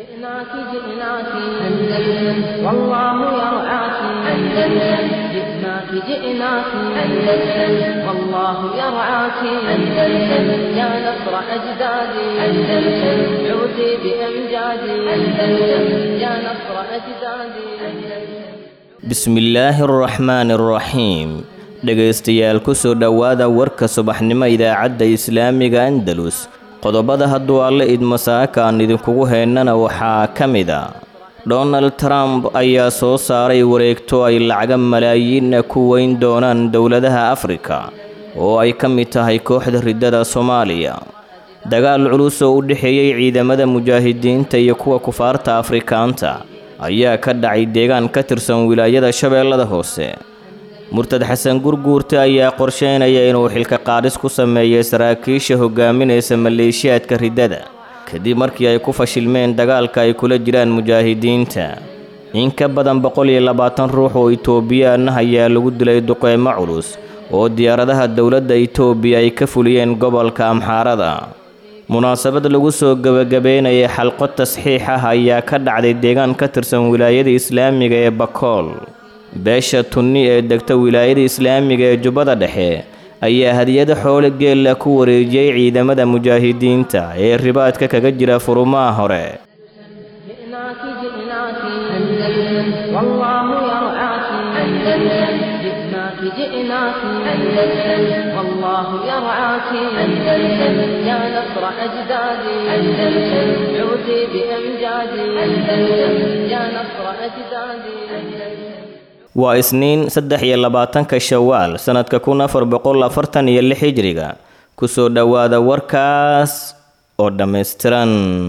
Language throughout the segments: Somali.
جئناك جئناك أندلس والله يرعاك أندلس جئناك جئناك أندلس والله يرعاك أندلس يا نصر أجدادي أندلس عودي بأمجادي أندلس يا نصر أجدادي أندلس bismillaahi araxmaani araxiim dhegaystayaal ku soo dhowaada warka subaxnimo idaacadda islaamiga andalus qodobada hadduu alle idmo saaka aan idinkugu heennana waxaa ka mid a donald trump ayaa soo saaray wareegto ay lacaga malaayiinna ku weyn doonaan dowladaha afrika oo ay ka mid tahay kooxda riddada soomaaliya dagaal culus oo u dhexeeyey ciidamada mujaahidiinta iyo kuwa kufaarta afrikaanta ayaa ka dhacay deegaan ka tirsan wilaayada shabeellada hoose murtad xasan gurguurte ayaa qorsheynaya inuu xilka qaadhis ku sameeyay saraakiisha hogaaminaysa maleeshiyaadka riddada kadib markii ay ku fashilmeen dagaalka ay kula jiraan mujaahidiinta in ka badan boqol iyo labaatan ruux oo itoobiyaana ayaa lagu dilay duqeymo culus oo diyaaradaha dowladda itoobiya ay ka fuliyeen gobolka amxaarada munaasabad lagu soo gebagabeynaya xalqo tasxiix ah ayaa ka dhacday deegaan ka tirsan wilaayada islaamiga ee bakool beesha tunni ee degta wilaayada islaamiga ee jubbada dhexe ayaa hadiyada xoole geella ku wareejiyey ciidamada mujaahidiinta ee ribaadka kaga jira furumaha hore جئناك جئناك أندلس والله يرعاك أندلس جئناك جئناك أندلس والله يرعاك أندلس يا نصر أجدادي أندلس عودي بأمجادي أندلس يا نصر أجدادي أندلس waa isniin saddex iyo labaatanka shawaal sannadka kun afar boqol afartan iyo lix hijriga kusoo dhowaada warkaas oo dhammaystiran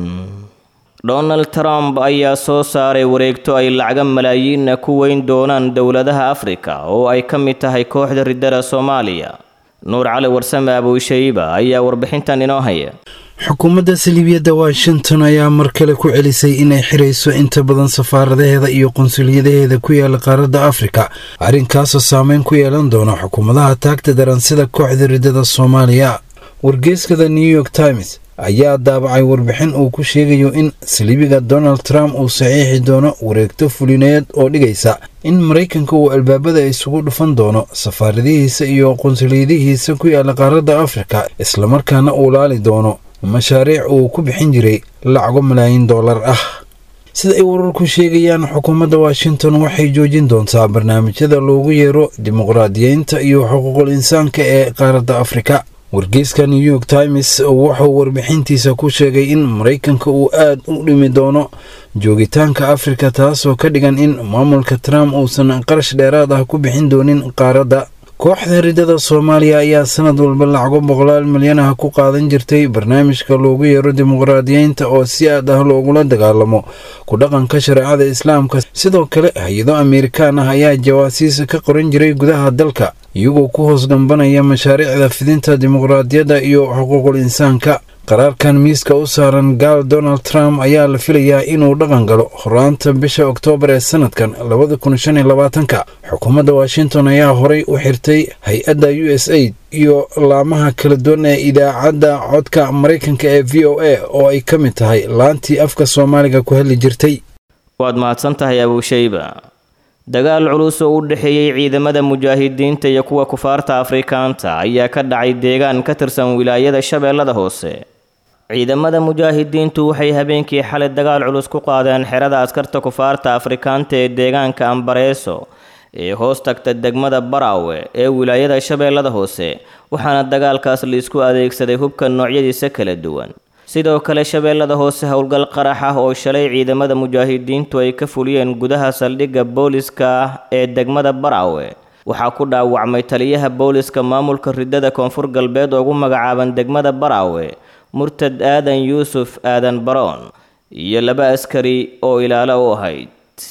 donald trump ayaa soo saaray wareegto ay lacaga malaayiinna ku weyn doonaan dowladaha afrika oo ay ka mid tahay kooxda riddada soomaaliya nuur cali warsame abuushayba ayaa warbixintan inoo haya xukuumadda saliibiyadda washington ayaa mar kale ku celisay inay xirayso inta badan safaaradaheeda iyo qunsuliyadaheeda ku yaala qaaradda afrika arrinkaasoo saameyn ku yeelan doona xukuumadaha taagta daran sida kooxda riddada soomaaliya wargeyskada new york times ayaa daabacay warbixin uu ku sheegayo in saliibiga donald trump uu saxiixi doono wareegto fulineed oo dhigaysa in maraykanka uu albaabada isugu dhufan doono safaaradihiisa iyo qunsuliyadihiisa ku yaala qaaradda afrika islamarkaana uu laali doono mashaariic uu ku bixin jiray lacago malaayiin dollar ah sida ay wararku sheegayaan xukuumadda washington waxay joojin doontaa barnaamijyada loogu yeero dimuqraadiyeynta iyo xuquuqul insaanka ee qaaradda afrika wargeyska new york times wuxuu warbixintiisa ku sheegay in maraykanka uu aad u dhimi doono joogitaanka afrika taasoo ka dhigan in maamulka trump uusan qarash dheeraad ah ku bixin doonin qaaradda kooxda riddada soomaaliya ayaa sanad walba lacago boqolaal milyan ah ku qaadan jirtay barnaamijka loogu yeero dimuqraadiyeynta oo si aad ah loogula dagaalamo ku dhaqanka shareecada islaamka sidoo kale hay-ado amerikaan ah ayaa jawaasiis ka qoran jiray gudaha dalka iyagoo ku hoos gambanaya mashaariicda fidinta dimuqraadiyadda iyo xuquuqul insaanka qaraarkan miiska u saaran gaal donald trump ayaa la filayaa inuu dhaqan galo horaanta bisha oktoobar ee sanadkan labada kun shan iyo labaatanka xukuumadda washington ayaa horay u xirtay hay-adda u s aid iyo laamaha kala duwan ee idaacadda codka maraykanka ee v o a oo ay ka mid tahay laantii afka soomaaliga ku hadli jirtay waad mahadsan tahay abuushayba dagaal culus oo u dhexeeyey ciidamada mujaahidiinta iyo kuwa kufaarta afrikaanta ayaa ka dhacay deegaan ka tirsan wilaayada shabeellada hoose ciidamada mujaahidiintu waxay habeenkii xalay dagaal culus ku qaadeen xerada askarta kufaarta afrikaanta ee deegaanka ambareeso ee hoos tagta degmada baraawe ee wilaayada shabeellada hoose waxaana dagaalkaas laisku adeegsaday hubka noocyadiisa kala duwan sidoo kale shabeellada hoose howlgal qarax ah oo shalay ciidamada mujaahidiintu ay ka fuliyeen gudaha saldhigga booliska ah ee degmada baraawe waxaa ku dhaawacmay taliyaha booliska maamulka riddada koonfur galbeed ugu magacaaban degmada baraawe murtad aadan yuusuf aadan baroon iyo laba askari oo ilaalo u ahayd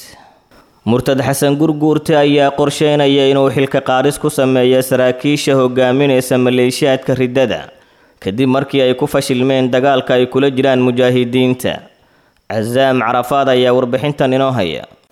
murtad xasan gurguurte ayaa qorsheynaya inuu xilka qaadhis ku sameeyo saraakiisha hogaaminaysa maleeshiyaadka riddada kadib markii ay ku fashilmeen dagaalka ay kula jiraan mujaahidiinta casaam carafaad ayaa warbixintan inoo haya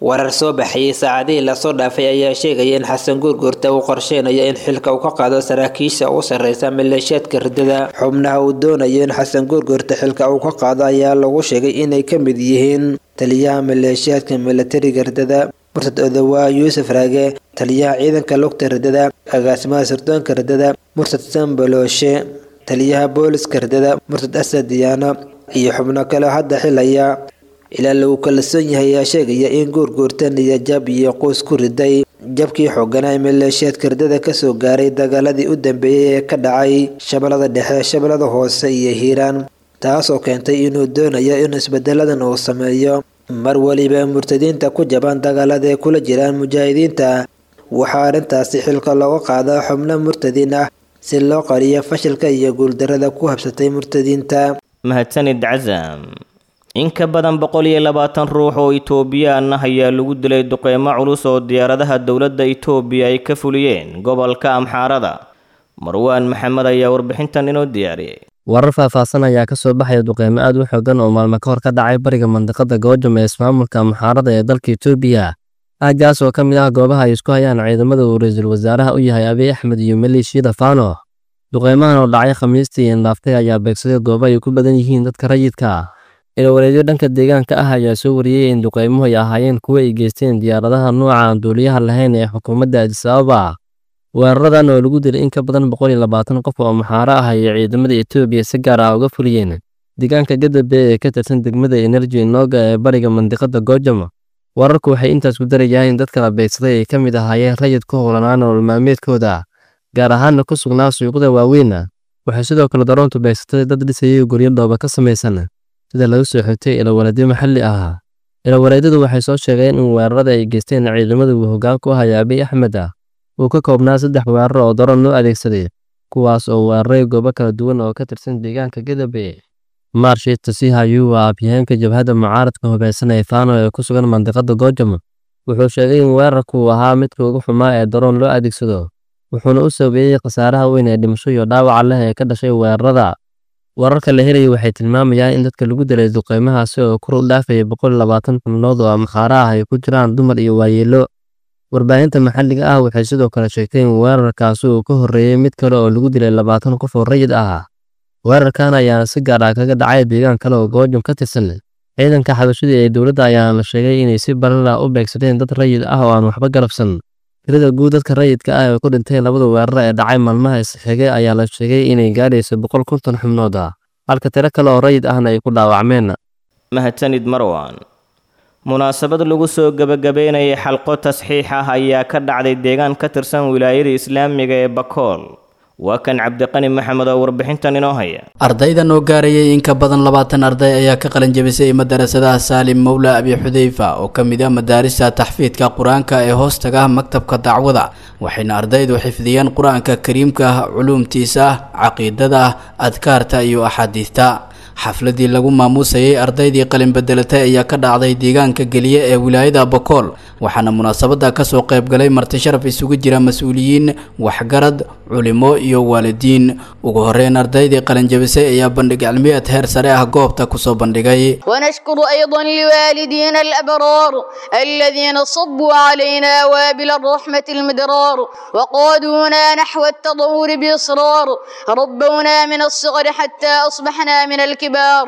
warar soo baxayay saacadihii lasoo dhaafay ayaa sheegaya in xasan guurguurta uu qorsheynayo in xilka uu ka qaado saraakiisha u sarreysa maleeshiyaadka ridada xubnaha uu doonayo in xasan guurguurta xilka uu ka qaado ayaa lagu sheegay inay ka mid yihiin taliyaha maleeshiyaadka milatariga ridada murtad odawaa yuusuf raage taliyaha ciidanka lugta ridada agaasimaha sirdoonka ridada murtad sambalooshe taliyaha booliska ridada murtad asad diyaano iyo xubno kale hadda xilaya ilaa lagu kalsoon yahay ayaa sheegaya in guurguurta niyajab iyo quus ku riday jabkii xooganaa maleeshiyaadka ridada kasoo gaaray dagaaladii u dambeeyay ee ka dhacay shabeellada dhexe shabeellada hoose iyo hiiraan taasoo keentay inuu doonayo in isbedeladan uu sameeyo mar weliba murtadiinta ku jaban dagaalada ay kula jiraan mujaahidiinta waxaa arrintaasi xilka looga qaadaa xubno murtadiin ah si loo qariyo fashilka iyo guuldarada ku habsatay murtadiinta mahadsanid casam in ka badan boqol iyo labaatan ruux oo itoobiyaan ah ayaa lagu dilay duqeymo culus oo diyaaradaha dowladda itoobiya ay ka fuliyeen gobolka amxaarada marwaan maxamed ayaa warbixintan inoo diyaariyey warar faahfaahsan ayaa ka soo baxaya duqeymo aad u xoogan oo maalmo ka hor ka dhacay bariga mandiqada goojam ee ismaamulka amxaarada ee dalka itoobiya aaggaas oo ka mid ah goobaha ay isku hayaan ciidamada uu ra-iisul wasaaraha u yahay abiy axmed iyo maleeshiyada faano duqeymahan oo dhacay khamiistii indhaaftay ayaa beegsaday goobo ay ku badan yihiin dadka rayidka ilawareedyo dhanka deegaanka ah ayaa soo wariyey in duqeymuhu ay ahaayeen kuwo ay geysteen diyaaradaha nooca aan duuliyaha lahayn ee xukuumadda adis ababa weeraradan oo lagu dilay in ka badan boqol iyo labaatan qof oo maxaaro ah ayay ciidamada etoobiya si gaar ah uga fuliyeen deegaanka gadabe ee ka tirsan degmada energy nooga ee bariga mandiqada goojam wararku waxay intaas ku darayaan in dadka la beegsaday ay ka mid ahaayeen rayid ku howlanaa nolol maalmeedkooda gaar ahaana ku sugnaa suuqyada waaweyn waxay sidoo kale daroontu beegsatay dad dhisayay guryo dhooba ka samaysan sida lagu soo xigtay ilawareedyo maxalli ah ilawareedyadu waxay soo sheegeen in weerarada ay geysteen ciidamada uu hoggaan ku haya abiy axmed ah uu ka koobnaa saddex weerar oo daroon loo adeegsaday kuwaas oo weeraray goobo kala duwan oo ka tirsan deegaanka gadabe maarshiit tasihayu waa afyaheenka jabhadda mucaaradka hubeysan ee faano ee ku sugan mandiqada goojam wuxuu sheegay in weerarku ahaa midka ugu xumaa ee daroon loo adeegsado wuxuuna u sabeeyey khasaaraha weyn ee dhimasho iyo dhaawaca leh ee ka dhashay weerarada wararka la helaya waxay tilmaamayaan in dadka lagu dilay duqeymahaasi oo kor u dhaafaya boqol labaatan xubnood oo amxaara ah ay ku jiraan dumar iyo waayeelo warbaahinta maxalliga ah waxay sidoo kale sheegtay in weerarkaasi uu ka horreeyey mid kale oo lagu dilay labaatan qof oo rayid ah weerarkan ayaana si gaar ah kaga dhacay deegaan kale oo goojam ka tirsan ciidanka xabashadii ee dowladda ayaana la sheegay inay si balala u beegsadeen dad rayid ah oo aan waxba galabsan tirada guud dadka rayidka ah ee ku dhintay labada weerar ee dhacay maalmaha isxigay ayaa la sheegay inay gaadhayso boqol konton xubnood ah halka tiro kale oo rayid ahna ay ku dhaawacmeen mahadsanid marwan munaasabad lagu soo gebagabeynayay xalqo tasxiix ah ayaa ka dhacday deegaan ka tirsan wilaayada islaamiga ee bakool waa kan cabdiqani maxamed oo warbixintan inoo haya ardaydan oo gaarayay in ka badan labaatan arday ayaa ka qalin jabisay madarasadaha saalim mowla abi xudeyfa oo ka mid ah madaarista taxfiidka qur-aanka ee hoostaga maktabka dacwada waxayna ardaydu xifdiyeen qur-aanka kariimka ah culuumtiisa caqiidada adkaarta iyo axaadiista xafladii lagu maamuusayay ardaydii qalin bedelatay ayaa ka dhacday deegaanka geliye ee wilaayada bokool waxaana munaasabada kasoo qaybgalay marti sharaf isugu jira mas-uuliyiin waxgarad culimo iyo waalidiin ugu horeyn ardaydii qalinjabisay ayaa bandhig cilmiyeed heer sare ah goobta kusoo bandhigay ونشكر أيضا لوالدينا الأبرار الذين صبوا علينا وابل الرحمة المدرار وقادونا نحو التطور بإصرار ربونا من الصغر حتى أصبحنا من الكبار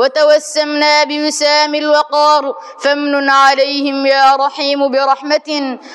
وتوسمنا بوسام الوقار فامن عليهم يا رحيم برحمة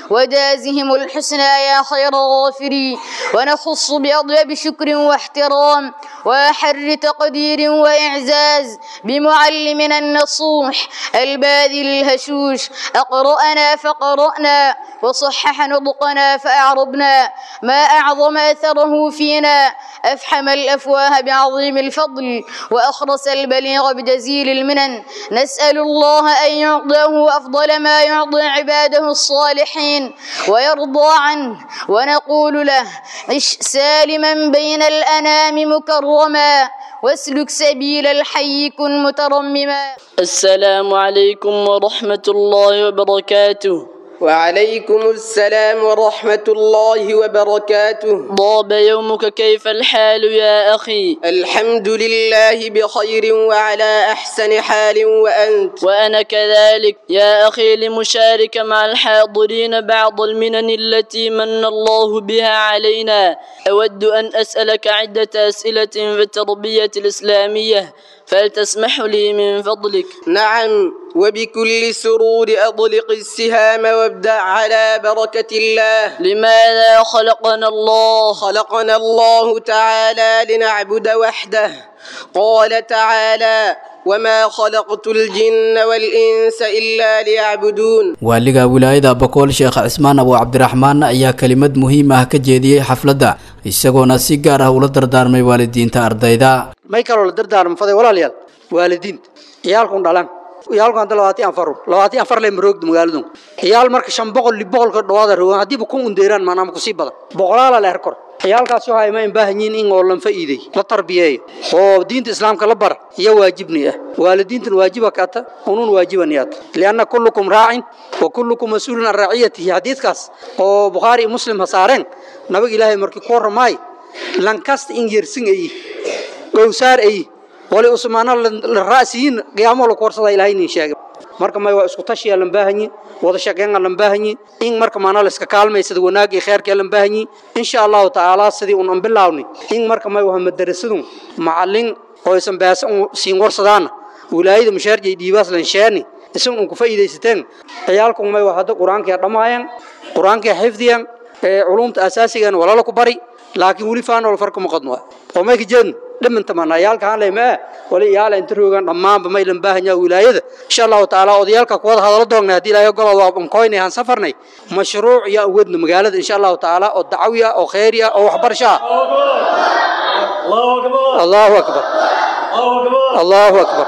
وجازهم الحسنى يا خير الغافرين ونخص بأطيب شكر واحترام وأحر تقدير وإعزاز بمعلمنا النصوح الباذل الهشوش أقرأنا فقرأنا وصحح نطقنا فأعربنا ما أعظم أثره فينا أفحم الأفواه بعظيم الفضل وأخرس البليغ بجزيل المنن نسأل الله أن يعطيه أفضل ما يعطي عباده الصالحين ويرضى عنه ونقول له عش سالما بين الأنام مكرما واسلك سبيل الحي كن مترمما السلام عليكم ورحمة الله وبركاته وعليكم السلام ورحمة الله وبركاته ضاب يومك كيف الحال يا أخي الحمد لله بخير وعلى أحسن حال وأنت وأنا كذلك يا أخي لمشارك مع الحاضرين بعض المنن التي من الله بها علينا أود أن أسألك عدة أسئلة في التربية الإسلامية فلتسمح لي من فضلك نعم وبكل سرور أطلق السهام وابدأ على بركة الله لماذا خلقنا الله خلقنا الله تعالى لنعبد وحده قال تعالى وما خلقت الجن والإنس إلا ليعبدون waaliga wilaayada bokool sheekh cismaan abu cabdiraxmaan ayaa kelimad muhiim ah ka jeediyey xafladda isagoona si gaar ah ula dardaarmay waalidiinta ardayda may kaloo la dardaarmo faday walaalayaal waalidiinta ciyaalkun dhalan ciyaalku hadda labaatan afar labaatan afar le maroogda magaaladu ciyaal marka shan boqol li boqolka dhawaada rogan haddiiba kun undeeraan maanaama kusii badan boqolaala leer kor ciyaalkaas waxa ay ma baahan yihiin in oo lan faa'iiday la tarbiyeeyo oo diinta islaamka la bara iyo waajibni ah waalidiintan waajiba kaata unun waajibaniyat lianna kullukum raacin wa kullukum mas'uulun an raaciyatihi xadiidkaas oo bukhaari iyo muslim ha saareen nabiga ilaahay markii ku warramaay lankasta in yersin ayi gowsaar ayi wali usmaana la raasiyin qiyaamo la koorsada ilaahay nin sheegay marka may waa isku tashiya lan baahanyi wada shaqeyn lan baahanyi in marka maana la iska kaalmaysada wanaag iyo khayrka lan baahanyi insha Allah taala sidii un an bilaawni in marka may waa madarasadu macallin oo isan baas siin warsadaan wilaayada mushaarjay dhiibaas lan sheeni isan un ku faa'iideysateen ciyaalku may waa hada quraanka dhamaayeen quraanka xifdiyan ee culumta asaasiga walaalo ku bari laakiin wali faano farqo ma qadno oo may kijeen dhiminta manayaalka aan leeyahay wali yaala inta roogan dhamaanba may lan baahan yahay wilaayada insha Allah taala odayaalka ku wada hadalo doonaa hadii ilaahay gol waa ban koynay aan safarnay mashruuc ya wadna magaalada insha Allah taala oo dacwiya oo khayriya oo waxbarasho Allahu akbar Allahu akbar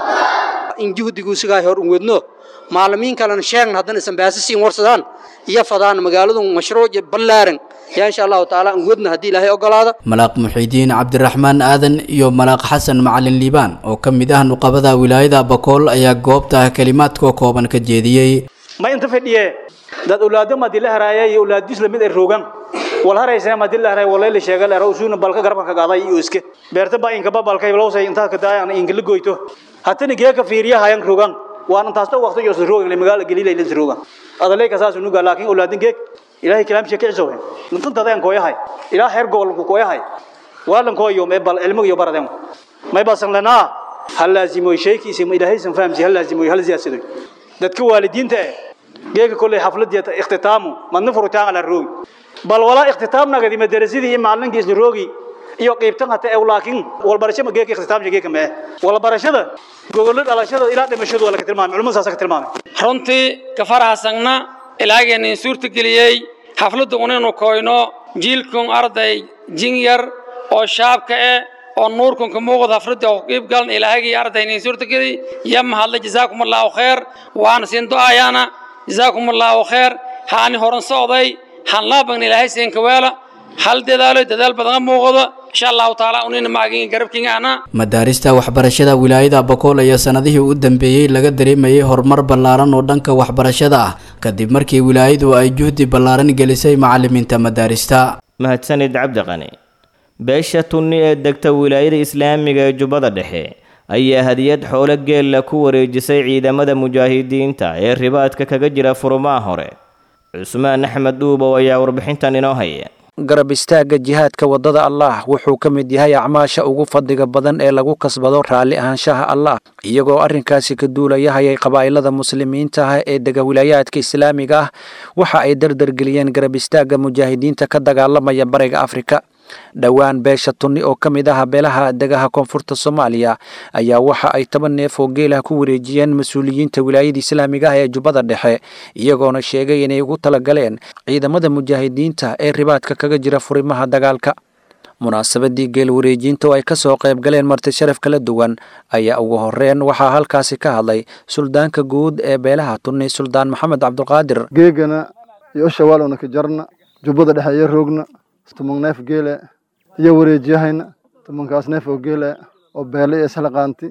in juhdigu sigaa hor wadno maalimiin kalena sheegna haddana isan baasisiin warsadaan iyo fadaan magaaladu mashruuc ballaaran yaa insha allahu tacaala aan wadna haddii ilaahay ogolaada malaaq muxiidiin cabdiraxmaan aadan iyo malaaq xasan macalin liibaan oo ka mid ah nuqabada wilaayada bakool ayaa goobta kelimaadka kooban ka jeediyey ma inta fadhiye dad ulaado madila haraaya iyo ulaadis lamid ay roogan wal haraysa madila haray walay la sheegal ara usuuna balka garabka ka qaaday iyo iske beerta ba inka babalkay lowsay inta ka daayaan inka la goyto hatana geeka fiiriya hayan roogan waan intaas waqti iyo roogan magaala galiilay la roogan adalay ka saas nuga laakiin ulaadin geek ilaahay kalaamkiisa ka cisowe intan dadaan kooyahay ilaa heer gobol ku kooyahay waalan kooyo me bal ilmo iyo baradeen may basan lana hal laazimo shaykiisa ma ilaahay san fahamsi hal laazimo hal siyaasado dadka waalidiinta geega kulay xafladiyada ikhtitaamu madna furitaan ala roog bal wala ikhtitaamna gadi madarasadii maalinkiis roogi iyo qaybtan hata ee laakiin wal barasho ma geeka ikhtitaam geeka ma wal barashada gogolada dhalashada ilaa dhimashadu wala ka tilmaamay culumada saas ka tilmaamay runtii ka faraxsagna ilaageenin suurta geliyey xafladda unaynu koyno jiilkun arday jin yar oo shaabka eh oo nuurkun ka muuqda xafladda oo qiib galan ilaahagii ardaynin suurta geliy ya mahadla jazaakum allahu khayr waana siin du'ayaana jazaakum allahu khayr haani horan socday han laaban ilaahay siin ka weela hal dadaalo dadaal badan muuqdo insha allahu taala unina maagin garabkiinga ana madaarista waxbarashada wilaayada bakool ayaa sanadihii u dambeeyey laga dareemayay horumar ballaaran oo dhanka waxbarashada ah kadib markii wilaayadu ay juhdi ballaaran gelisay macalimiinta madaarista mahadsanid cabdiqani beesha tunni ee degta wilaayada islaamiga ee jubbada dhexe ayaa hadiyad xoolo geella ku wareejisay ciidamada mujaahidiinta ee ribaadka kaga jira furumaha hore cusmaan axmed dhuubow ayaa warbixintan inoo haya garab istaagga jihaadka waddada allaah wuxuu ka mid yahay acmaasha ugu fadliga badan ee lagu kasbado raalli ahaanshaha allah iyagoo arrinkaasi ka duulayahayay qabaa'ilada muslimiinta ah ee dega wilaayaadka islaamiga ah waxa ay dardargeliyeen garab istaagga mujaahidiinta ka dagaalamaya bariga afrika dhowaan beesha tunni oo ka mid ah beelaha degaha koonfurta soomaaliya ayaa waxa ay toban neef oo geelah ku wareejiyeen mas-uuliyiinta wilaayada islaamiga ah ee jubbada dhexe iyagoona sheegay inay ugu talagaleen ciidamada mujaahidiinta ee ribaadka kaga jira furimaha dagaalka munaasabadii geel wareejinta oo ay ka soo qayb galeen marti sharaf kala duwan ayaa ugu horreyn waxaa halkaasi ka hadlay suldaanka guud ee beelaha tunni suldaan maxamed cabduqaadir geegana iyo shawaalona ka jarna jubbada dhexe iyo roogna tuman neef geele iyo wareejiyahayna tumankaas neef oo geele oo beele iyo isla qaanti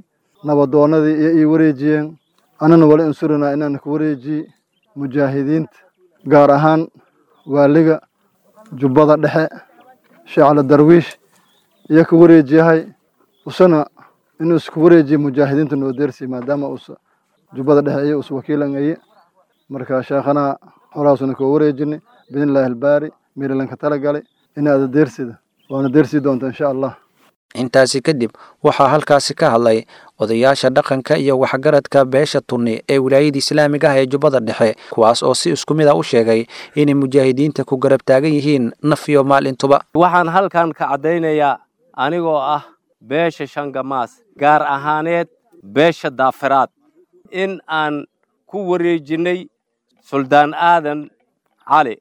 nabadoonadii iyo ii wareejiyeen anana wala insurana inaan ku wareejiye mujaahidiinta gaar ahaan waaliga jubbada dhexe sheecla darwiish iyo ka wareejiyahay usana inuu isku wareejiyo mujaahidiinta noo deersi maadaama us jubbada dhexe iyo us wakiilangaye marka sheekhana holaasuna koo wareejinay biidnillaahi albaari meerilanka talagalay inaada deersida waana deersii doonta insha allah intaasi kadib waxaa halkaasi ka hadlay odayaasha dhaqanka iyo waxgaradka beesha tunni ee wilaayada islaamiga ah ee jubbada dhexe kuwaas oo si isku mid a u sheegay inay mujaahidiinta ku garab taagan yihiin naf iyo maalintuba waxaan halkan ka caddaynayaa anigoo ah beesha shangamaas gaar ahaaneed beesha daafiraad in aan ku wareejinnay suldaan aadan cali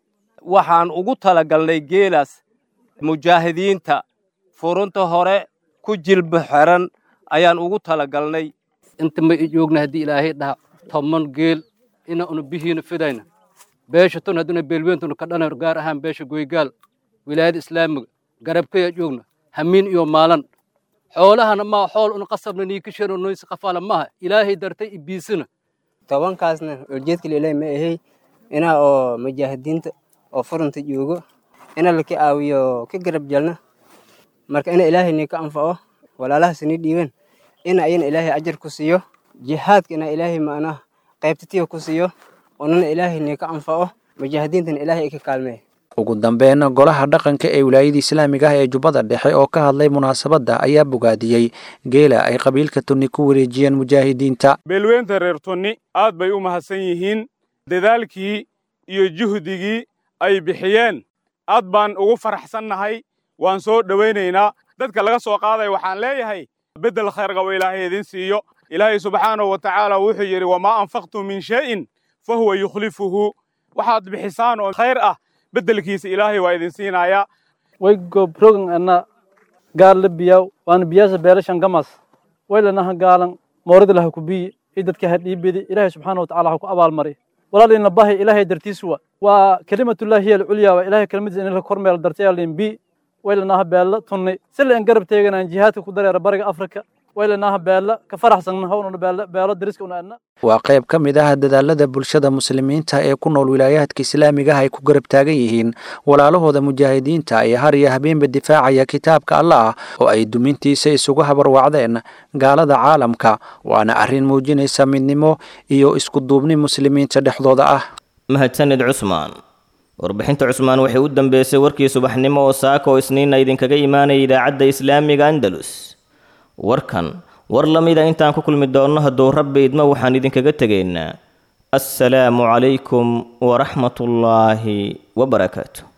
waxaan ugu talagalnay geelaas mujaahidiinta furunta hore ku jilba xeran ayaan ugu talagalnay inta ma i joogna haddii ilaahay dhaha toban geel ina unu bihiina fidayna beesha tun hadduna beelweyntuna ka dhanar gaar ahaan beesha goygaal wilaayada islaamiga garabkaya joogna hamiin iyo maalan xoolahana maa xool una qasabna niikishano noysi qafaala maaha ilaahay dartay ibiisina tobankaasna ujeedka lilaahi ma ahay inaa oo mujaahidiinta oo furunta joogo ina laka aawiyo ka garab jalna marka ina ilaahay nii ka anfaco walaalahaas nii dhiiban ina ayana ilaahay ajar ku siiyo jihaadka ina ilaahay macnaha qaybtatiya ku siiyo onana ilaahay nii ka anfaco mujaahidiintana ilaahay ay ka kaalmeeya ugu dambeyn golaha dhaqanka ee wilaayada islaamiga ah ee jubbada dhexe oo ka hadlay munaasabadda ayaa bogaadiyey geela ay qabiilka tunni ku wareejiyeen mujaahidiinta beelweynta reer tunni aad bay u mahadsan yihiin dadaalkii iyo juhdigii ay bixiyeen aad baan ugu faraxsannahay waan soo dhowaynaynaa dadka laga soo qaaday waxaan leeyahay beddel khayr qabo ilaahay idin siiyo ilaahay subxaanahu wa tacaala wuxuu yidhi wamaa anfaqtum min shay'in fa huwa yukhlifuhu waxaad bixisaan oo khayr ah beddelkiisa ilaahay waa idin siinayaa way gobrogan ana gaarla biyaw waana biyaasa beelashan gamas waylanaha gaalan moorida laha kubiyi i dadka ha dhiibidi ilaahay subxaana wa tacala ha ku abaalmari walaalina bahi ilaahay dartiis wa waa kelimatullahi hiya alculya waa ilaahay kelmadiisa in la kormeel dartayaalin bi waylanaha beella tunni si la in garab teeganaan jihaadka ku dareera bariga afrika waylanaha beella ka faraxsan hawnuna beella beelo dariska una adna waa qayb ka mid ah dadaalada bulshada muslimiinta ee ku nool wilaayaadka islaamiga ah ay ku garab taagan yihiin walaalahooda mujaahidiinta ee har iyo habeenba difaacaya kitaabka allah oo ay dumintiisa isugu habarwacdeen gaalada caalamka waana arrin muujinaysa midnimo iyo isku duubni muslimiinta dhexdooda ah mahadsanid cusmaan warbixinta cusmaan waxay u dambeysay warkii subaxnimo oo saaka oo isniinna idinkaga imaanaya idaacadda islaamiga andalus warkan war la mida intaan ku kulmi doonno hadduu rabbi idmo waxaan idinkaga tegaynaa assalaamu calaykum waraxmatullaahi wabarakaatu